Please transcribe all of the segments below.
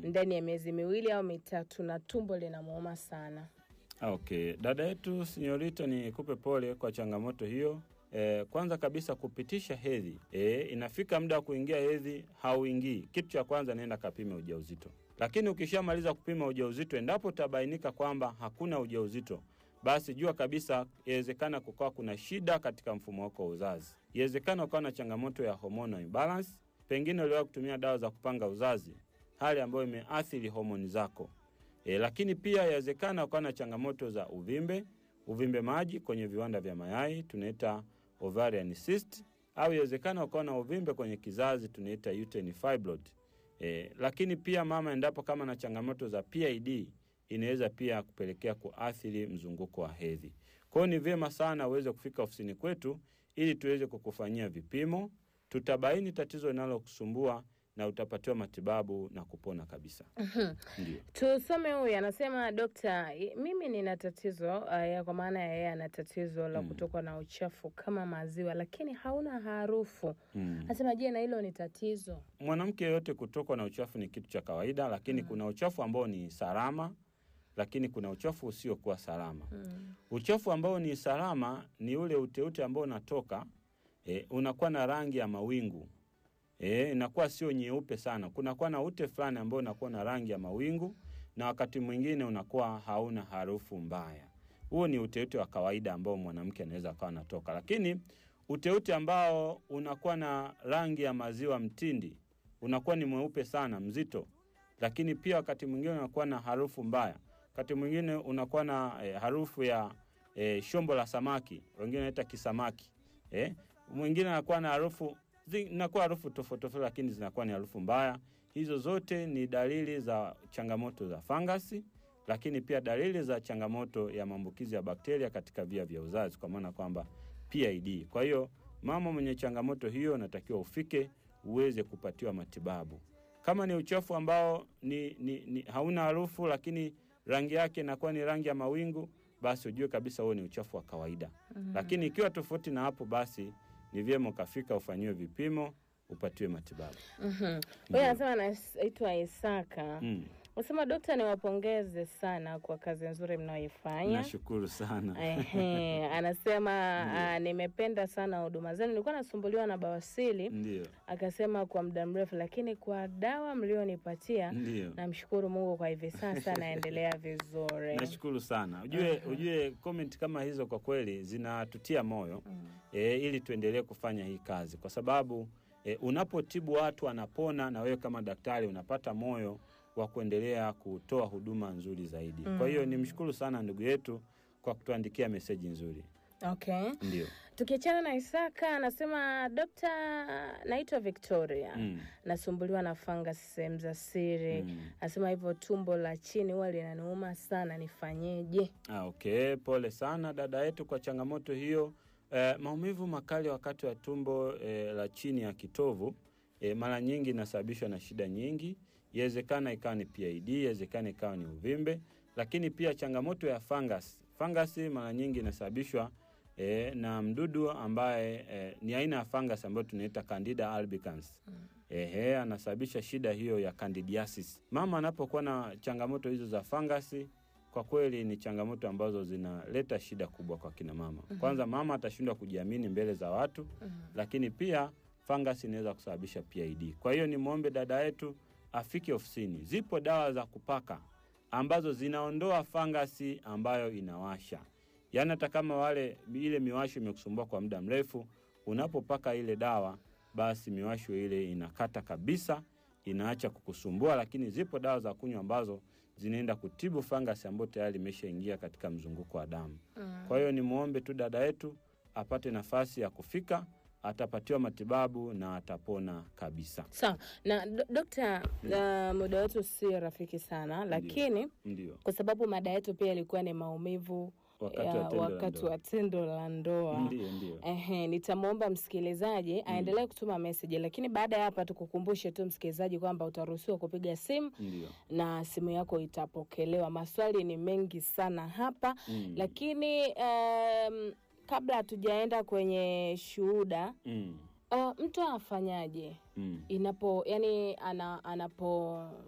ndani ya miezi miwili au mitatu na tumbo linamuuma sana. Okay, dada yetu Sinyorita, nikupe pole kwa changamoto hiyo. E, kwanza kabisa kupitisha hedhi e, inafika muda wa kuingia hedhi hauingii. Kitu cha kwanza nenda kapime ujauzito, lakini ukishamaliza kupima ujauzito, endapo utabainika kwamba hakuna ujauzito, basi jua kabisa inawezekana kukawa kuna shida katika mfumo wako wa uzazi. Inawezekana ukawa na changamoto ya hormonal imbalance, pengine uliwahi kutumia dawa za kupanga uzazi, hali ambayo imeathiri homoni zako. E, lakini pia yawezekana ukawa na changamoto za uvimbe, uvimbe maji kwenye viwanda vya mayai tunaita ovarian cyst, au yawezekana ukawa na uvimbe kwenye kizazi tunaita uterine fibroid. E, lakini pia mama, endapo kama na changamoto za PID inaweza pia kupelekea kuathiri mzunguko wa hedhi. Kwa hiyo ni vyema sana uweze kufika ofisini kwetu ili tuweze kukufanyia vipimo, tutabaini tatizo linalokusumbua na utapatiwa matibabu na kupona kabisa. Ndio. Tusome huyu anasema, dokta, i- mimi nina tatizo uh, kwa maana ya yeye ana tatizo la Mm. kutokwa na uchafu kama maziwa, lakini hauna harufu. Mm. Anasema, je, na hilo ni tatizo? Mwanamke yoyote kutokwa na uchafu ni kitu cha kawaida, lakini kuna uchafu ambao ni salama, lakini kuna uchafu usiokuwa salama. Mm. Uchafu ambao ni salama ni ule uteute ambao unatoka e, unakuwa na rangi ya mawingu e, inakuwa sio nyeupe sana. Kunakuwa na ute fulani ambao unakuwa na rangi ya mawingu, na wakati mwingine unakuwa hauna harufu mbaya. Huo ni uteute wa kawaida ambao mwanamke anaweza akawa anatoka, lakini uteute ambao unakuwa na rangi ya maziwa mtindi unakuwa ni mweupe sana, mzito, lakini pia wakati mwingine unakuwa na harufu mbaya. Wakati mwingine unakuwa na eh, harufu ya eh, shombo la samaki, wengine wanaita kisamaki eh. Mwingine anakuwa na harufu zi- inakuwa harufu tofauti tofauti, lakini zinakuwa ni harufu mbaya. Hizo zote ni dalili za changamoto za fangasi, lakini pia dalili za changamoto ya maambukizi ya bakteria katika via vya uzazi, kwa maana kwamba PID. Kwa hiyo mama mwenye changamoto hiyo unatakiwa ufike uweze kupatiwa matibabu. Kama ni uchafu ambao ni, ni, ni hauna harufu lakini rangi yake inakuwa ni rangi ya mawingu, basi ujue kabisa huo ni uchafu wa kawaida. Lakini ikiwa tofauti na hapo, basi ni vyema ukafika ufanyiwe vipimo upatiwe matibabu. Mhm. Huyu anasema anaitwa Isaka. Mm. Anasema dokta, niwapongeze sana kwa kazi nzuri mnayoifanya. Nashukuru sana. Ehe, anasema ah, nimependa sana huduma zenu. Nilikuwa nasumbuliwa na bawasili, Ndio, akasema kwa muda mrefu, lakini kwa dawa mlionipatia, ndio. namshukuru Mungu kwa hivi sasa naendelea vizuri. Nashukuru sana. Ujue, ujue comment kama hizo kwa kweli zinatutia moyo Mm. e, ili tuendelee kufanya hii kazi, kwa sababu e, unapotibu watu wanapona, na wewe kama daktari unapata moyo wa kuendelea kutoa huduma nzuri zaidi. Kwa hiyo nimshukuru sana ndugu yetu kwa kutuandikia meseji nzuri. Okay. Ndio. Tukiachana na Isaka anasema dokta, naitwa Victoria Mm. nasumbuliwa na fangasi sehemu za siri. Mm. Anasema hivyo tumbo la chini huwa linaniuma sana, nifanyeje? Ah, okay. Pole sana dada yetu kwa changamoto hiyo. Eh, maumivu makali wakati wa tumbo eh, la chini ya kitovu eh, mara nyingi inasababishwa na shida nyingi. Iwezekana ikawa ni PID, iwezekana ikawa ni uvimbe, lakini pia changamoto ya fungus. Fangasi mara nyingi inasababishwa eh, na mdudu ambaye eh, ni aina ya fungus ambayo tunaita Candida albicans. Ehe, anasababisha shida hiyo ya candidiasis. Mama anapokuwa na changamoto hizo za fangasi, kwa kweli ni changamoto ambazo zinaleta shida kubwa kwa kina mama. Kwanza mama atashindwa kujiamini mbele za watu, lakini pia fangasi inaweza kusababisha PID. Kwa hiyo nimwombe dada yetu afike ofisini. Zipo dawa za kupaka ambazo zinaondoa fangasi ambayo inawasha. Yaani hata kama wale ile miwasho imekusumbua kwa muda mrefu, unapopaka ile dawa, basi miwasho ile inakata kabisa, inaacha kukusumbua. Lakini zipo dawa za kunywa ambazo zinaenda kutibu fangasi ambayo tayari imeshaingia katika mzunguko wa damu. Kwa hiyo nimwombe tu dada yetu apate nafasi ya kufika, atapatiwa matibabu na atapona kabisa. Sawa na do- dokta, uh, muda wetu si rafiki sana, lakini Ndio, kwa sababu mada yetu pia ilikuwa ni maumivu wakati ya wa tendo la wakati ndoa. wa tendo la ndoa. Ndio, ndio. Ehe, nitamwomba msikilizaji aendelee kutuma meseji, lakini baada ya hapa tukukumbushe tu msikilizaji kwamba utaruhusiwa kupiga simu Ndio. na simu yako itapokelewa. Maswali ni mengi sana hapa Mm. lakini um, kabla hatujaenda kwenye shuhuda Mm. uh, mtu afanyaje Mm. inapo yani ana, anapo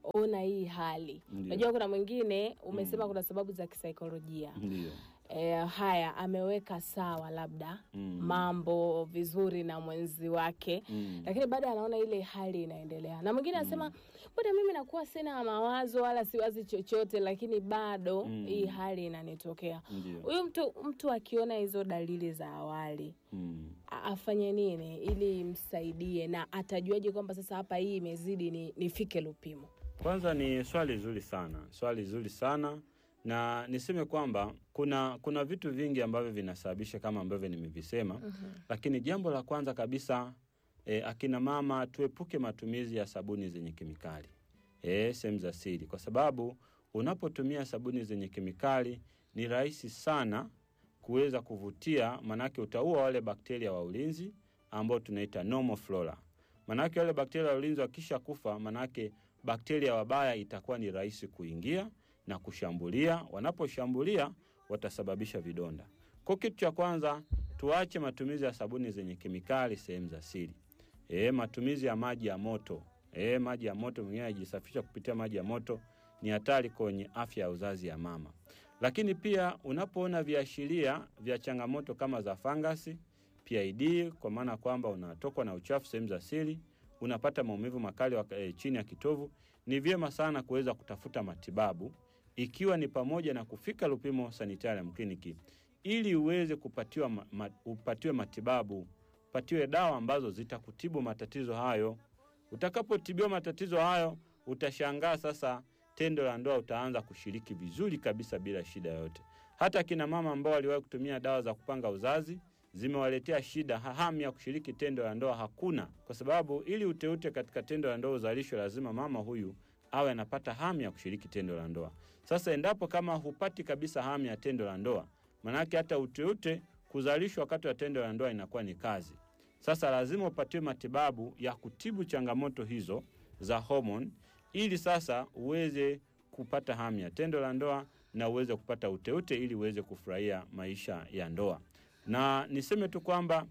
ona hii hali. Ndio. Unajua kuna mwingine umesema Mm. kuna sababu za kisaikolojia. Ndio. E, haya ameweka sawa labda Mm. mambo vizuri na mwenzi wake Mm. lakini baada anaona ile hali inaendelea, na mwingine anasema mbona mimi nakuwa sina mawazo wala siwazi chochote, lakini bado Mm. hii hali inanitokea. Ndio. Huyu mtu mtu akiona hizo dalili za awali Mm. a- afanye nini ili imsaidie, na atajuaje kwamba sasa hapa hii imezidi, ni nifike Lupimo? Kwanza ni swali zuri sana, swali zuri sana na niseme kwamba kuna kuna vitu vingi ambavyo vinasababisha kama ambavyo nimevisema, lakini jambo la kwanza kabisa e, akina mama tuepuke matumizi ya sabuni zenye kemikali e, sehemu za siri, kwa sababu unapotumia sabuni zenye kemikali ni rahisi sana kuweza kuvutia, manake utaua wale bakteria wa ulinzi ambao tunaita normal flora. Manake wale bakteria wa ulinzi wakisha kufa, manake bakteria wabaya itakuwa ni rahisi kuingia na kushambulia. Wanaposhambulia watasababisha vidonda. Kwa kitu cha kwanza, tuache matumizi ya sabuni zenye kemikali sehemu za siri. E, matumizi ya maji ya moto e, maji ya moto, mwingine anajisafisha kupitia maji ya moto, ni hatari kwenye afya ya uzazi ya mama. Lakini pia unapoona viashiria vya changamoto kama za fangasi, PID, kwa maana kwamba unatokwa na uchafu sehemu za siri, unapata maumivu makali waka, e, chini ya kitovu, ni vyema sana kuweza kutafuta matibabu, ikiwa ni pamoja na kufika Lupimo Sanitarium Clinic ili uweze kupatiwa, ma, ma, upatiwe matibabu, upatiwe dawa ambazo zitakutibu matatizo hayo. Utakapotibiwa matatizo hayo, utashangaa sasa tendo la ndoa utaanza kushiriki vizuri kabisa bila shida yoyote. Hata kina mama ambao waliwahi kutumia dawa za kupanga uzazi zimewaletea shida, ha- hamu ya kushiriki tendo la ndoa hakuna, kwa sababu ili uteute katika tendo la ndoa uzalishwe, lazima mama huyu awe anapata hamu ya kushiriki tendo la ndoa. Sasa endapo kama hupati kabisa hamu ya tendo la ndoa, manake hata uteute kuzalishwa wakati wa tendo la ndoa inakuwa ni kazi. Sasa lazima upatiwe matibabu ya kutibu changamoto hizo za homoni, ili sasa uweze kupata hamu ya tendo la ndoa na uweze kupata uteute, ili uweze kufurahia maisha ya ndoa. Na niseme tu kwamba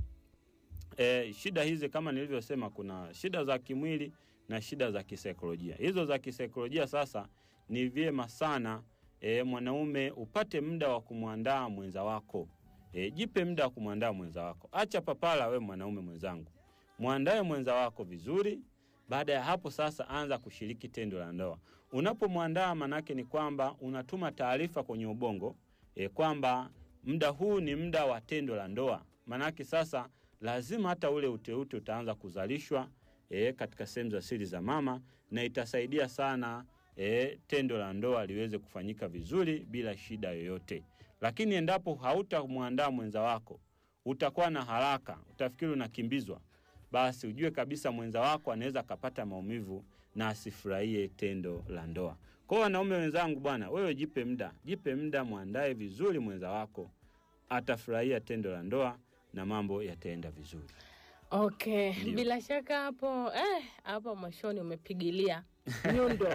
e, shida hizi kama nilivyosema, kuna shida za kimwili na shida za kisaikolojia. Hizo za kisaikolojia sasa ni vyema sana e, mwanaume upate muda wa kumwandaa mwenza wako. E, jipe muda wa kumwandaa mwenza wako. Acha papala, we mwanaume mwenzangu, mwandae mwenza wako vizuri. Baada ya hapo sasa, anza kushiriki tendo la ndoa. Unapomwandaa, manake ni kwamba unatuma taarifa kwenye ubongo e, kwamba muda huu ni muda wa tendo la ndoa. Manake sasa lazima hata ule uteute utaanza kuzalishwa e, katika sehemu za siri za mama, na itasaidia sana e, tendo la ndoa liweze kufanyika vizuri bila shida yoyote. Lakini endapo hautamwandaa mwenza wako, utakuwa na haraka, utafikiri unakimbizwa, basi ujue kabisa mwenza wako anaweza akapata maumivu na asifurahie tendo la ndoa. Kwa hiyo wanaume wenzangu, bwana, wewe jipe muda, jipe muda, mwandae vizuri mwenza wako, atafurahia tendo la ndoa na mambo yataenda vizuri. Okay, Ndio. bila shaka hapo eh, hapo mwishoni umepigilia nyundo.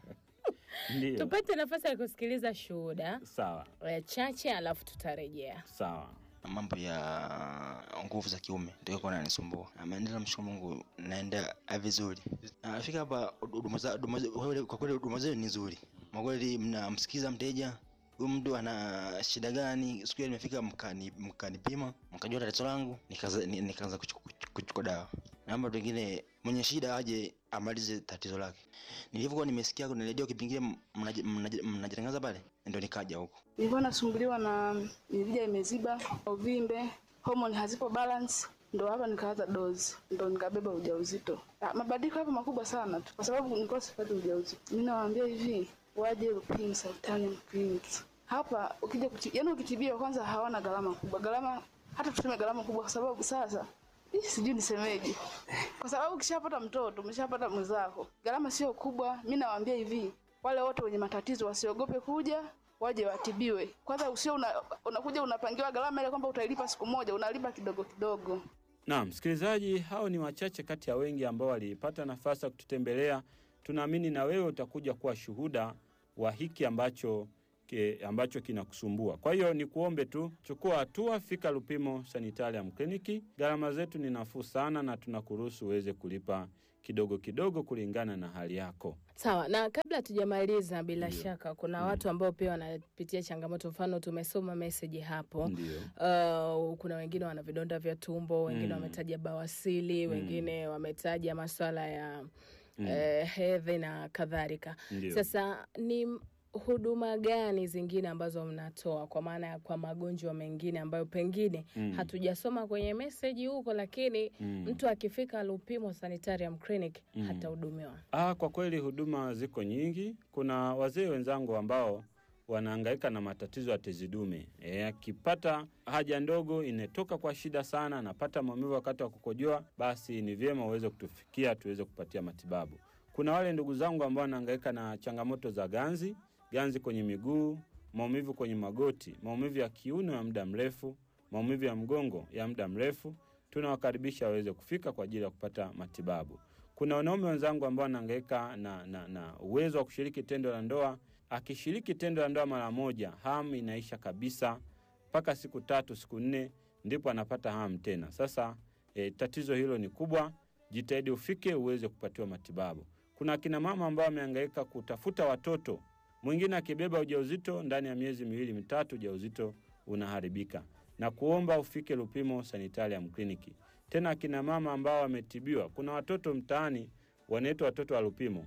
Ndio, Tupate nafasi ya kusikiliza shuhuda sawa eh, chache, alafu tutarejea. sawa. mambo ya nguvu za kiume ndio kwa nanisumbua. Ameendelea mshukuru Mungu, naenda vizuri. Nafika hapa huduma za- huduma za- kwa kweli- kwa kweli huduma zenu ni nzuri. Kwa kweli mnamsikiza mteja huyu mtu ana shida gani. Siku hiyo nimefika mkani mkanipima mkajua tatizo langu, nikaanza ni- nikaanza kuchuku- kuchukua dawa. Naomba pengine mwenye shida aje amalize tatizo lake. Nilivyokuwa nimesikia kuna redio kipengele mnaji- mnaji- mnajitangaza pale, ndio nikaja huko. Nilikuwa nasumbuliwa na mirija imeziba, uvimbe, homoni hazipo balance, ndo hapa nikaanza dozi, ndo nikabeba ujauzito. Ah, Mabadiliko hapo makubwa sana tu, kwa sababu nilikuwa sipati ujauzito. Mimi nawaambia hivi, waje Lupimo Sanitarium Clinic. Hapa ukija kuti, yani ukitibiwa kwanza hawana gharama kubwa, gharama hata tuseme gharama kubwa, kwa sababu sasa Ih, sijui nisemeje, kwa sababu ukishapata mtoto umeshapata mwenzako, gharama sio kubwa. Mi nawaambia hivi, wale wote wenye matatizo wasiogope kuja, waje watibiwe. Kwanza usio una, unakuja unapangiwa gharama ile kwamba utailipa siku moja, unalipa kidogo kidogo. Naam, msikilizaji, hao ni wachache kati ya wengi ambao walipata nafasi ya kututembelea. Tunaamini na wewe utakuja kuwa shuhuda wa hiki ambacho ke, ambacho kinakusumbua. Kwa hiyo ni kuombe tu, chukua hatua, fika Lupimo Sanitarium Clinic. Gharama zetu ni nafuu sana na tunakuruhusu uweze kulipa kidogo kidogo kulingana na hali yako. Sawa, na kabla hatujamaliza, bila Ndio. shaka kuna Mm. watu ambao pia wanapitia changamoto. Mfano, tumesoma meseji hapo Ndio. Uh, kuna wengine wana vidonda vya tumbo, wengine Mm. wametaja bawasili, Mm. wengine wametaja maswala ya Mm. eh, hedhi na kadhalika. Ndio. Sasa ni m- huduma gani zingine ambazo mnatoa kwa maana ya kwa magonjwa mengine ambayo pengine Mm. hatujasoma kwenye meseji huko, lakini Mm. mtu akifika Lupimo Sanitarium Clinic Mm. hatahudumiwa? Ah, kwa kweli huduma ziko nyingi. Kuna wazee wenzangu ambao wanahangaika na matatizo ya tezi dume. Eh, akipata haja ndogo inatoka kwa shida sana, anapata maumivu wakati wa kukojoa, basi ni vyema uweze kutufikia tuweze kupatia matibabu. Kuna wale ndugu zangu ambao wanahangaika na changamoto za ganzi, ganzi kwenye miguu, maumivu kwenye magoti, maumivu ya kiuno ya muda mrefu, maumivu ya mgongo ya muda mrefu, tunawakaribisha waweze kufika kwa ajili ya kupata matibabu. Kuna wanaume wenzangu ambao wanahangaika na, na, na uwezo wa kushiriki tendo la ndoa. Akishiriki tendo la ndoa mara moja, hamu inaisha kabisa, mpaka siku tatu siku nne ndipo anapata hamu tena. Sasa e, tatizo hilo ni kubwa, jitahidi ufike uweze kupatiwa matibabu. Kuna akina mama ambao wamehangaika kutafuta watoto, mwingine akibeba ujauzito ndani ya miezi miwili mitatu, ujauzito unaharibika, na kuomba ufike Lupimo Sanitarium Kliniki. Tena akina mama ambao wametibiwa, kuna watoto mtaani wanaitwa watoto wa Lupimo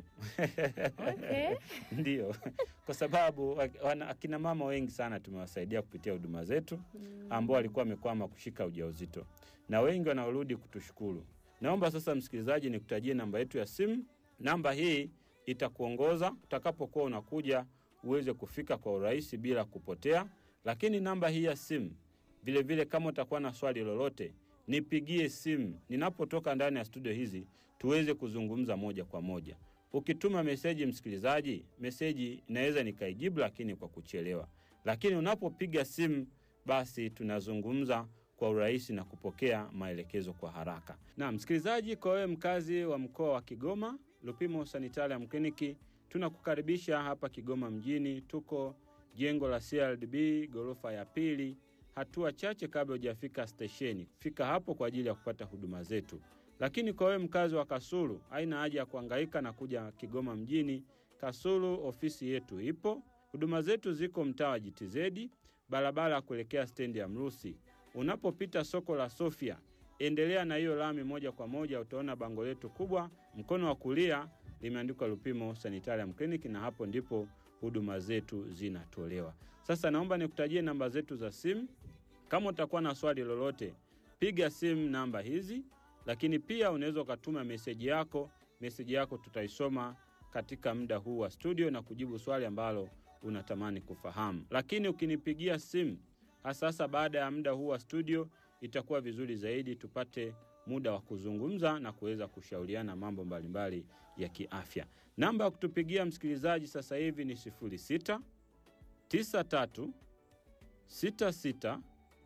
Okay. ndio, kwa sababu ak- wana- akina mama wengi sana tumewasaidia kupitia huduma zetu ambao walikuwa wamekwama kushika ujauzito, na wengi wanaorudi kutushukuru. Naomba sasa, msikilizaji, nikutajie namba yetu ya simu. Namba hii itakuongoza utakapokuwa unakuja uweze kufika kwa urahisi bila kupotea. Lakini namba hii ya simu vilevile vile, kama utakuwa na swali lolote, nipigie simu ninapotoka ndani ya studio hizi tuweze kuzungumza moja kwa moja. Ukituma meseji, msikilizaji, meseji inaweza nikaijibu, lakini kwa kuchelewa. Lakini unapopiga simu, basi tunazungumza kwa urahisi na kupokea maelekezo kwa haraka. Na msikilizaji, kwa wewe mkazi wa mkoa wa Kigoma, Lupimo Sanitarium Kliniki tunakukaribisha hapa Kigoma mjini. Tuko jengo la CRDB ghorofa ya pili, hatua chache kabla hujafika stesheni. Fika hapo kwa ajili ya kupata huduma zetu. Lakini kwa wewe mkazi wa Kasulu, haina haja ya kuhangaika na kuja Kigoma mjini. Kasulu ofisi yetu ipo. Huduma zetu ziko mtaa wa JTZ, barabara ya kuelekea stendi ya Mrusi. Unapopita soko la Sofia, endelea na hiyo lami moja kwa moja, utaona bango letu kubwa mkono wa kulia limeandikwa Lupimo Sanitarium Clinic, na hapo ndipo huduma zetu zinatolewa. Sasa naomba nikutajie namba zetu za simu. Kama utakuwa na swali lolote, piga simu namba hizi, lakini pia unaweza ukatuma meseji yako. Meseji yako tutaisoma katika muda huu wa studio na kujibu swali ambalo unatamani kufahamu. Lakini ukinipigia simu hasa hasa baada ya muda huu wa studio, itakuwa vizuri zaidi tupate muda wa kuzungumza na kuweza kushauriana mambo mbalimbali ya kiafya. Namba ya kutupigia msikilizaji sasa hivi ni 06 93 66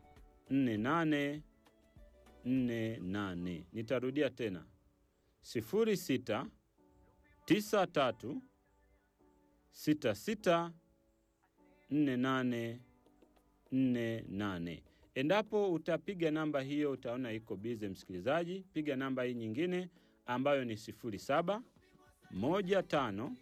48 48. Nitarudia tena 06 93 66 48 48. Endapo utapiga namba hiyo utaona iko bize, msikilizaji, piga namba hii nyingine ambayo ni 07 15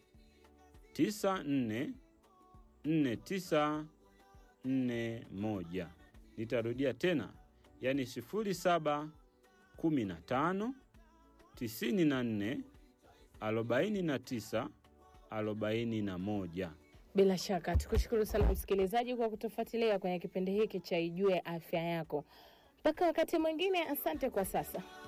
94 49 41. Nitarudia tena, yani 07 15 94 49 41. Bila shaka tukushukuru sana msikilizaji kwa kutufuatilia kwenye kipindi hiki cha Ijue Afya Yako. Mpaka wakati mwingine, asante kwa sasa.